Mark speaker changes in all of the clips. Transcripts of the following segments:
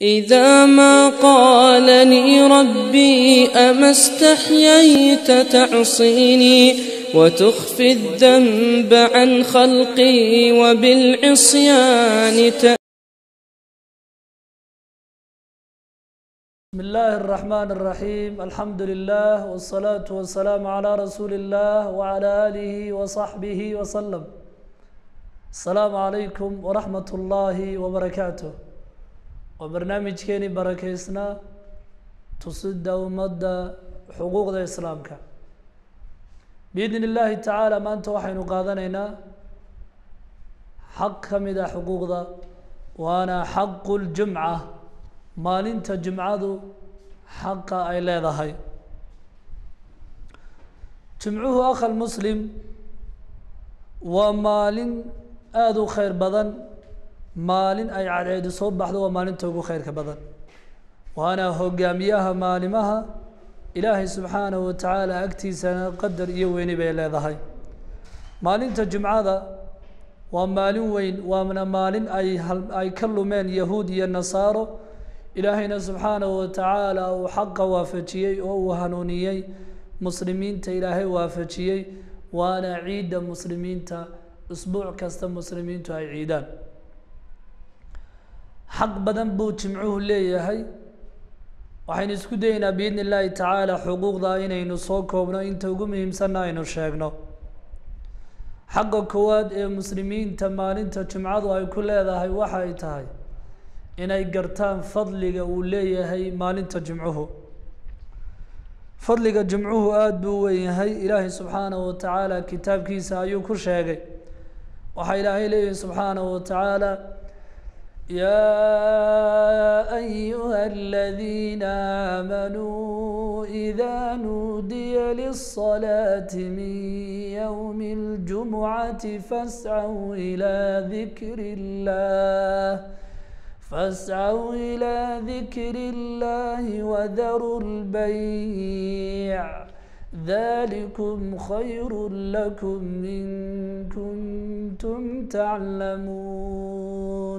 Speaker 1: إذا ما قال لي ربي أما استحييت تعصيني وتخفي الذنب عن خلقي وبالعصيان ت...
Speaker 2: بسم الله الرحمن الرحيم الحمد لله والصلاة والسلام على رسول الله وعلى آله وصحبه وسلم السلام عليكم ورحمة الله وبركاته وبرنامجكيني بركيسنا تصد ومدى حقوق الإسلام بإذن الله تعالى ما أنت وحين قادنينا حق كمدا حقوق ذا وأنا حق الجمعة maalinta jimcadu xaqa ay leedahay jimcuhu akhal muslim waa maalin aada u khayr badan maalin ay cadceedu soo baxdo waa maalinta ugu khayrka badan waana hogaamiyaha maalimaha ilaahay subxaanahu watacaala agtiisana qadar iyo weyni bay leedahay maalinta jimcada waa maalin weyn waana maalin ay ay ka lumeen yahuud iyo nasaaro ilaahayna subxaanahu watacaala uu xaqa waafajiyey oo uu hanuuniyey muslimiinta ilaahay waafajiyey waana ciidda muslimiinta isbuuc kasta muslimiintu ay ciidaan xaq badan buu jimcuhu leeyahay waxaynu isku dayeynaa biidni illaahi tacaala xuquuqda inaynu soo koobno inta ugu muhiimsanna aynu sheegno xaqa koowaad ee muslimiinta maalinta jimcadu ay ku leedahay waxa ay tahay inay gartaan fadliga uu leeyahay maalinta jimcuhu fadliga jimcuhu aada buu u weyn yahay ilaahay subxaanahu watacaala kitaabkiisa ayuu ku sheegay waxaa ilaahay leeyahay subxaanahu watacaala yaa ayuha aladiina aamanuu ida nuudiya lisalaati min ywmi اljumucati fascaw ilaa dikri اllah فاسعوا إلى ذكر الله وذروا البيع ذلكم خير لكم إن كنتم تعلمون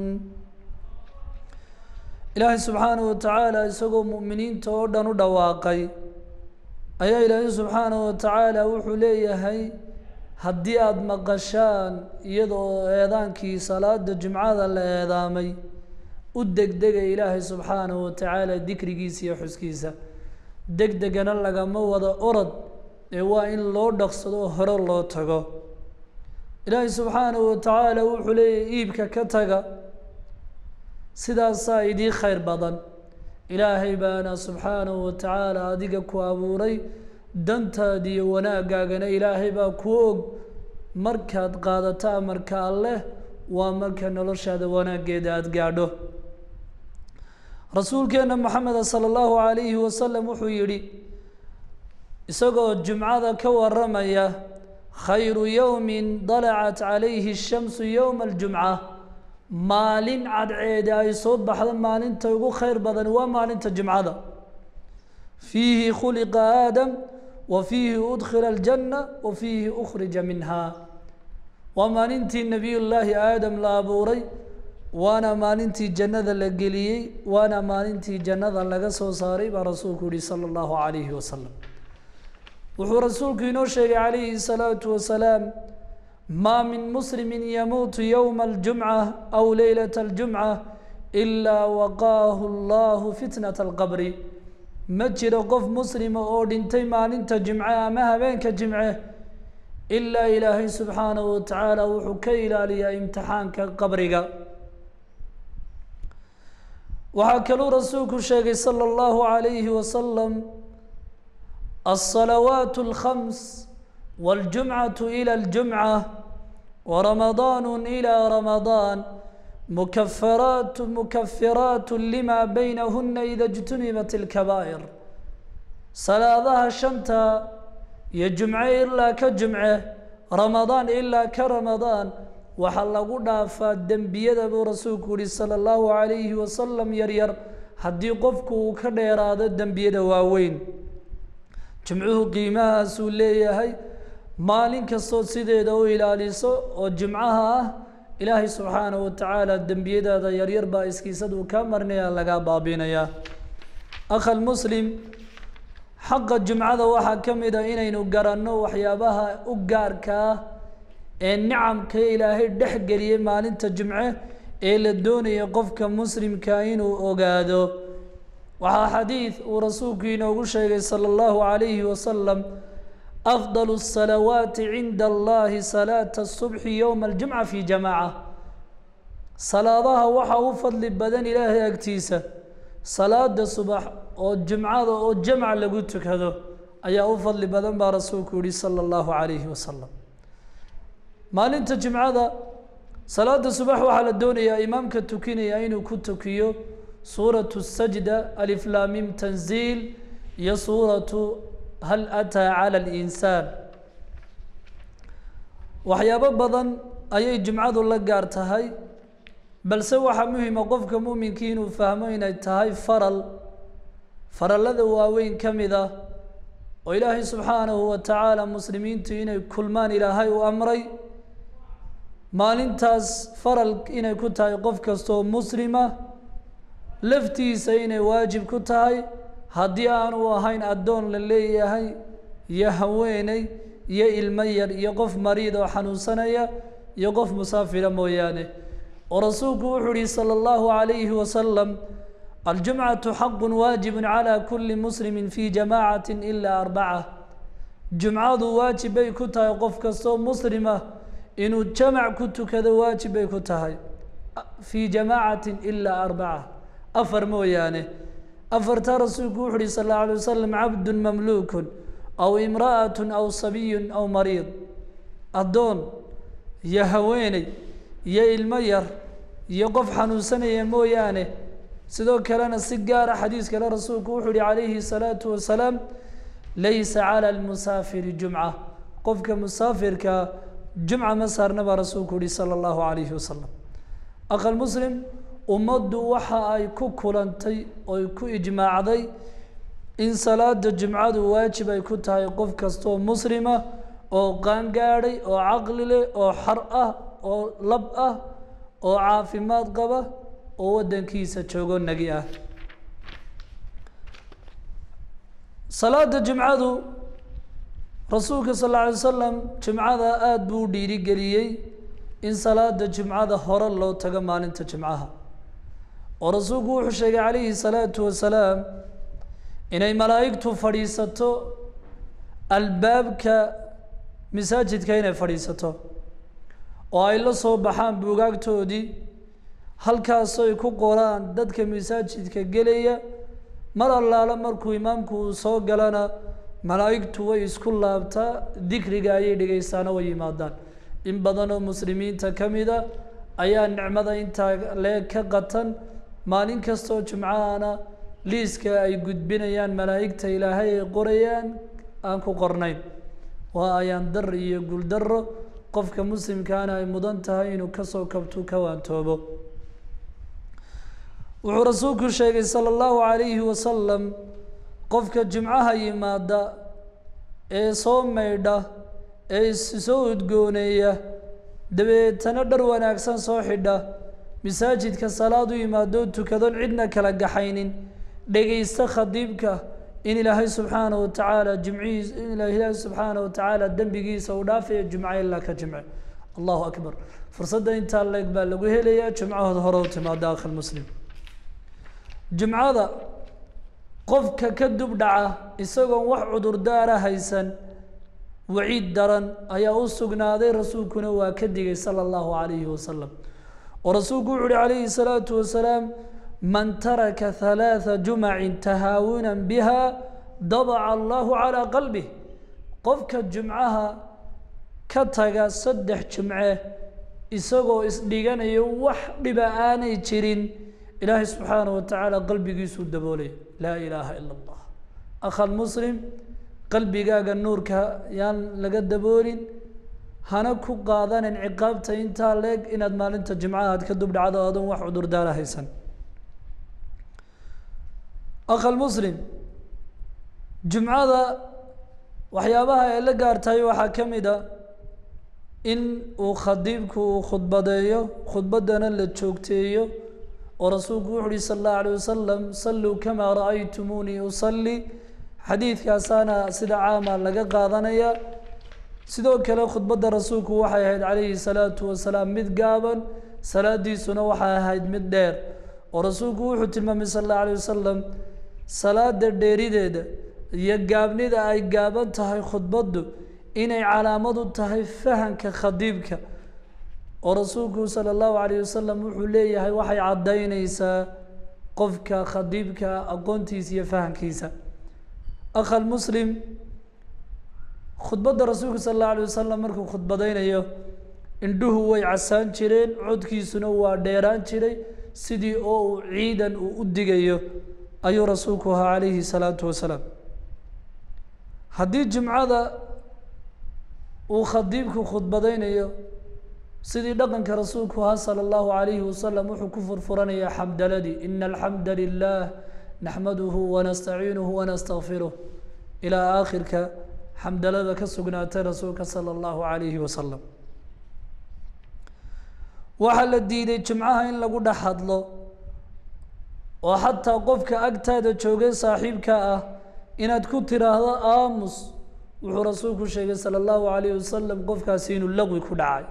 Speaker 2: إلهي سبحانه وتعالى isagoo mu'miniinta oo dhan u dhawaaqay ayaa ilaahay subxaanaه watacaala wuxuu leeyahay haddii aada maqashaan iyadoo eedaankii salaada jimcada la eedaamay u degdega ilaahay subxaanahu watacaala dikrigiisa iyo xuskiisa degdegana lagama wado orod ee waa in loo dhaqsado oo hore loo tago ilaahay subxaanahu watacaala wuxuu leeyahy iibka ka taga sidaasaa idii khayr badan ilaahay baana subxaanahu watacaala adiga ku abuuray dantaada iyo wanaagaagana ilaahay baa kuu og markaad qaadato amarka alleh waa marka noloshaada wanaaggeeda aada gaadho rasuulkeena maxameda sala allahu calayhi wasalam wuxuu yidhi isagoo jumcada ka waramaya khayru yowmin dalacat calayhi shamsu yowma aljumca maalin cadceede ay soo baxdo maalinta ugu khayr badan waa maalinta jimcada fiihi khuliqa aadam wa fiihi udkhila aljanna wa fiihi ukhrija minha waa maalintii nebiyullaahi aadam la abuuray waana maalintii jannada la geliyey waana maalintii jannada laga soo saaray baa rasuulku yihi sala allahu calayhi wasalam wuxuu rasuulku inoo sheegay calayhi salaatu wasalaam maa min muslimin yamuutu yowma aljumca aw leylata aljumca ilaa waqaahu allahu fitnata alqabri ma jiro qof muslima oo dhintay maalinta jimce ama habeenka jimce ilaa ilaahay subxaanahu watacaala wuxuu ka ilaaliyaa imtixaanka qabriga waxaa kaluu rasuulku sheegay sala allahu calayhi wasalam alsalawaat alkhams waاljumcatu ila aljumca waramadaanu ila ramadaan mukafaraat mukafiraat lima baynahuna ida اjtunibat اlkabaa'ir salaadaha shanta iyo jumce ilaa ka jumce ramadaan ilaa ka ramadaan waxaa lagu dhaafaa dembiyada buu rasuulku yihi sala allahu calayhi wasalam yaryar haddii qofku uu ka dheeraado dembiyada waaweyn jimcuhu qiimahaasuu leeyahay maalin kastoo sideeda u ilaaliso oo jimcaha ah ilaahay subxaanahu wa tacaala dembiyadaada yaryar baa iskiisaduu kaa marnaya lagaa baabinayaa akhal muslim xaqa jumcada waxaa ka mid a inaynu garanno waxyaabaha u gaarka ah ee nicamka ilaahay dhex geliyey maalinta jumce ee la doonaya qofka muslimka inuu ogaado waxaa xadiid uu rasuulku inoogu sheegay sala allahu calayhi wasalam afdal الsalawaati cinda allahi salaata الsubxi yowma aljumca fi jamaaca salaadaha waxaa u fadli badan ilaahay agtiisa salaada subax oo jumcada oo jamc lagu tukado ayaa u fadli badan baa rasuulku yihi sala allahu calayhi wasalam maalinta jumcada salaada subax waxaa la doonayaa imaamka tukinaya inuu ku tukiyo suuratu sajda aliflaamim tanziil iyo suuratu hal ataa cala alinsaan waxyaabo badan ayay jumcadu la gaar tahay balse waxaa muhima qofka muuminkii inuu fahmo inay tahay faral farallada waaweyn ka mid ah oo ilaahay subxaanahu wa tacaala muslimiintu inay kulmaan ilaahay u amray maalintaas faral inay ku tahay qof kastaoo muslima laftiisa inay waajib ku tahay haddii aanu ahayn addoon la leeyahay iyo haweeney iyo ilmo yar iyo qof mariid oo xanuunsanaya iyo qof musaafira mooyaane oo rasuulku wuxuu yihi salى اllahu عalayhi wasalam aljumcatu xaqu waajibu calى kuli muslimi fi jamacati ila arbaca jumcadu waajib bay ku tahay qof kastoo muslima inuu jamac ku tukado waajib bay ku tahay fii jamacati ila arbaca afar mooyaane afartaa rasuulku wuxu uhi sal اlه alay wasalam cabdu mamluku aw imra'at aw sabiyu aw mariid addoon iyo haweeney iyo ilmo yar iyo qof xanuunsanaya mooyaane sidoo kalena si gaara xadiis kale rasuulku wuxuu uhi calayhi الsalaatu wasalaam laysa calى lmusaafiri jumca qofka musaafirkaa jumca ma saarna baa rasuulku uhi salى اllahu alayhi wasalam aqal muslim ummaddu waxa ay ku kulantay oy ku ijmaacday in salaada jumcadu waajib ay ku tahay qof kastaoo muslima oo qaangaadhay oo caqli leh oo xar ah oo lab ah oo caafimaad qaba oo waddankiisa joogo nagi ah salaada jumcadu rasuulka sal alla alay wasalam jumcada aada buu u dhiirigeliyey in salaada jumcada hore loo tago maalinta jumcaha oo rasuulku wuxuu sheegay calayhi salaatu wasalaam inay malaa'igtu fadhiisato albaabka masaajidka inay fadhiisato oo ay la soo baxaan buugaagtoodii halkaasoo ay ku qoraan dadka masaajidka gelaya mar allaala markuu imaamku uu soo galana malaa'igtu way isku laabtaa dikriga ayay dhegaystaana way yimaadaan in badan oo muslimiinta ka mida ayaa nicmada intaa lee ka qatan maalin kastoo jumcahana liiska ay gudbinayaan malaa'igta ilaahay ay qorayaan aan ku qornayn waa ayaan dar iyo guuldaro qofka muslimkaana ay mudan tahay inuu kasoo kabtu ka waantoobo wuxuu rasuulku sheegay sala allahu calayhi wasalam qofka jumcaha yimaada ee soo maydha ee issoo udgooneeya dabeetana dhar wanaagsan soo xidha masaajidka salaad u yimaadoo tukadoon cidna kala gaxaynin dhegaysta khadiibka in ilaahay subxaana wa tacaala jimcihiis in ilaahay subxaana wa tacaala dembigiisa uu dhaafaya jumco ilaa ka jimce allahu akbar fursadda intaa leeg baa lagu helayaa jumcahooda hore u timaada akhal muslim jumcada qofka ka dub dhaca isagoon wax cudurdaara haysan waciid daran ayaa u sugnaaday rasuulkuna waa ka digay sala allahu calayhi wasalam oo rasuulku wuxu uhi calayhi salaatu wasalaam man taraka halaatha jumacin tahaawunan biha dabaca allahu calaa qalbih qofka jumcaha ka taga saddex jumce isagoo isdhiganayo wax dhiba aanay jirin ilaahay subxaana wa tacaala qalbigiisuu daboolay laa ilaaha ila allah akhal muslim qalbigaaga nuurka yaan laga daboolin hana ku qaadanin ciqaabta intaa leeg inaad maalinta jimcaha aad ka dubdhacdo adoon wax cudurdaara haysan akhal muslim jumcada waxyaabaha ay la gaartahay waxaa ka mid a in uu khadiibku uu khudbadeeyo khudbaddana la joogteeyo oo rasuulku wuxu uhi sala allahu alayh wasalam salluu kamaa ra'aytumuunii usalli xadiidkaasaana sida caama laga qaadanaya sidoo kale khudbadda rasuulku waxay ahayd calayhi salaatu wasalaam mid gaaban salaadiisuna waxay ahayd mid dheer oo rasuulku wuxuu tilmaamay sala allahu alayh wasalam salaada dheerideeda iyo gaabnida ay gaaban tahay khudbaddu inay calaamad u tahay fahanka khadiibka oo rasuulku sala allahu alayh wasalam wuxuu leeyahay waxay caddaynaysaa qofka khadiibka aqoontiisa iyo fahankiisa akhal muslim khudbadda rasuulku sala allahu alayh wasalam markuu khudbadaynayo indhuhu way casaan jireen codkiisuna waa dheeraan jiray sidii oo uu ciidan uu u digayo ayuu rasuulku ahaa calayhi salaatu wasalaam haddii jimcada uu khadiibku khudbadaynayo sidii dhaqanka rasuulku ahaa sala allahu calayhi wasalam wuxuu ku furfuranaya xamdaladii ina alxamda lilah naxmaduhu wanastaciinuhu wanastakfiruh ilaa aakhirka xamdalada ka sugnaatay rasuulka sala allahu calayhi wasalam waxaa la diiday jimcaha in lagu dhex hadlo oo xataa qofka agtaada joogay saaxiibka ah inaad ku tiraahdo aamus wuxuu rasuulku sheegay sala allahu calayhi wasalam qofkaasi inuu laqwi ku dhacay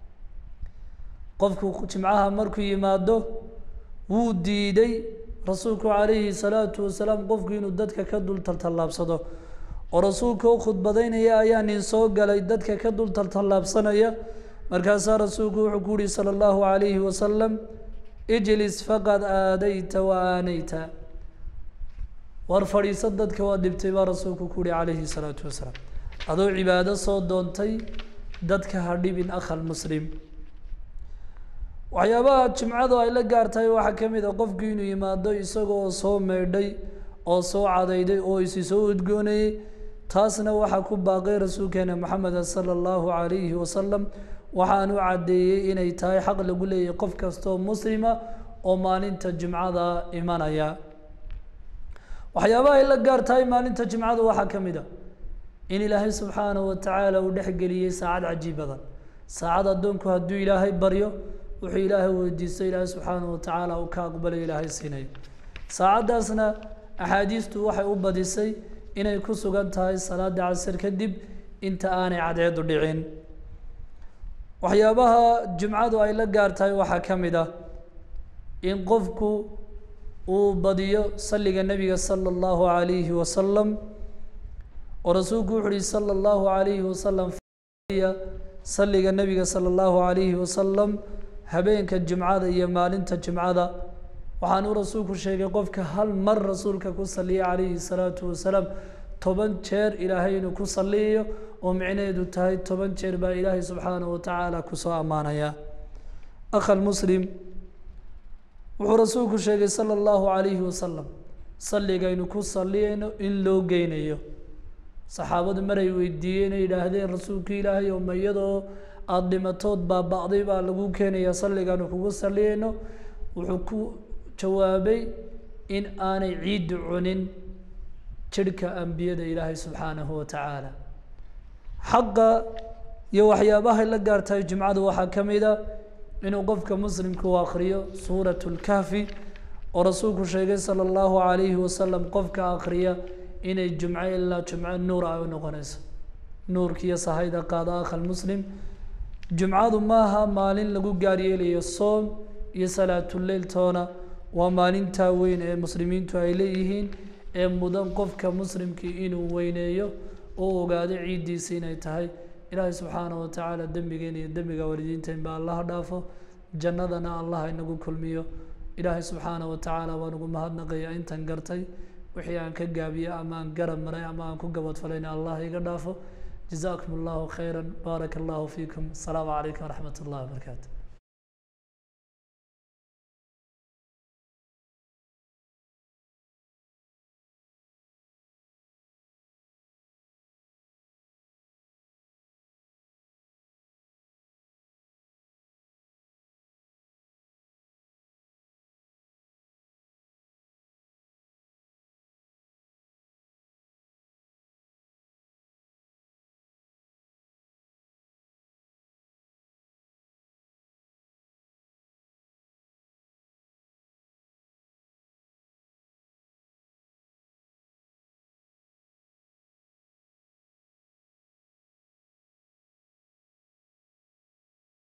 Speaker 2: qofku jimcaha markuu yimaado wuu diiday rasuulku calayhi salaatu wasalaam qofku inuu dadka ka dul taltallaabsado oo rasuulka u khudbadaynaya ayaa nin soo galay dadka ka dul taltallaabsanaya markaasaa rasuulku wuxuu ku yihi sala allahu calayhi wasalam ijlis faqad aadayta wa aanayta war fadhiiso dadka waa dhibtay baa rasuulku ku yihi calayhi salaatu wasalaam adoo cibaado soo doontay dadka ha dhibin akhal muslim waxyaabaha jimcadu ay la gaartahay waxaa ka mid a qofku inuu yimaado isagoo soo meydhay oo soo cadayday oo isi soo udgoonayey taasna waxaa ku baaqay rasuulkeena maxameda sala allahu calayhi wasalam waxaanu caddeeyey inay tahay xaq lagu leeyahay qof kastoo muslima oo maalinta jimcada imanaya waxyaabaha ay la gaar tahay maalinta jimcada waxaa ka mid a in ilaahay subxaanahu watacaala uu dhexgeliyey saacad cajiib badan saacad addoonku hadduu ilaahay baryo wuxuu ilaahay weydiistay ilaahay subxaanahu watacaala uu ka aqbalay ilaahay siinayo saacaddaasna axaadiistu waxay u badisay inay ku sugan tahay salaada casir kadib inta aanay cadceedu dhicin waxyaabaha jimcadu ay la gaar tahay waxaa ka mid ah in qofku uu badiyo salliga nebiga sala allahu calayhi wasalam oo rasuulku wuxu uhi sala allahu calayhi wasalam salliga nebiga sala allahu calayhi wasalam habeenka jimcada iyo maalinta jimcada waxaanuu rasuulku sheegay qofka hal mar rasuulka ku saliya calayhi salaatu wasalaam toban jeer ilaahay inuu ku saliyayo oo micnaheedu tahay toban jeer baa ilaahay subxaanahu watacaala kusoo ammaanaya akhal muslim wuxuu rasuulku sheegay sala allahu calayhi wasalam salligaynu ku saliyayno in loo geynayo saxaabadu maray weydiiyeen ay yidhaahdeen rasuulka ilaahay oo ma iyadoo aada dhimatood baaba'day baa lagu keenaya salligaanu kugu saliyayno wuxuu ku jawaabay in aanay ciiddu cunin jirhka ambiyada ilaahay subxaanahu watacaala xaqa iyo waxyaabahay la gaartahay jimcadu waxaa ka mid a inuu qofka muslimka u akriyo suurat lkahfi oo rasuulku sheegay sala allahu calayhi wasalam qofka akriya inay jumco ilaa jumco nuur ay u noqonayso nuurkiiyo sahayda qaada akhal muslim jumcadu maaha maalin lagu gaaryeelayo soom iyo salaatuleyl toona waa maalintaa weyn ee muslimiintu ay leeyihiin ee mudan qofka muslimkii inuu weyneeyo oo ogaado ciiddiisa inay tahay ilaahay subxaanahu watacaala dembigeena iyo dembiga waalidiinteen ba allaha dhaafo jannadana allah inagu kulmiyo ilaahay subxaanahu watacaala waan ugu mahadnaqaya intan gartay wixii aan ka gaabiye ama aan garab maray ama aan ku gabadfalayna allah iga dhaafo jazakum allahu khayra baaraka allahu fiikum asalaamu calaykum waraxmat ullahi wabarakaatu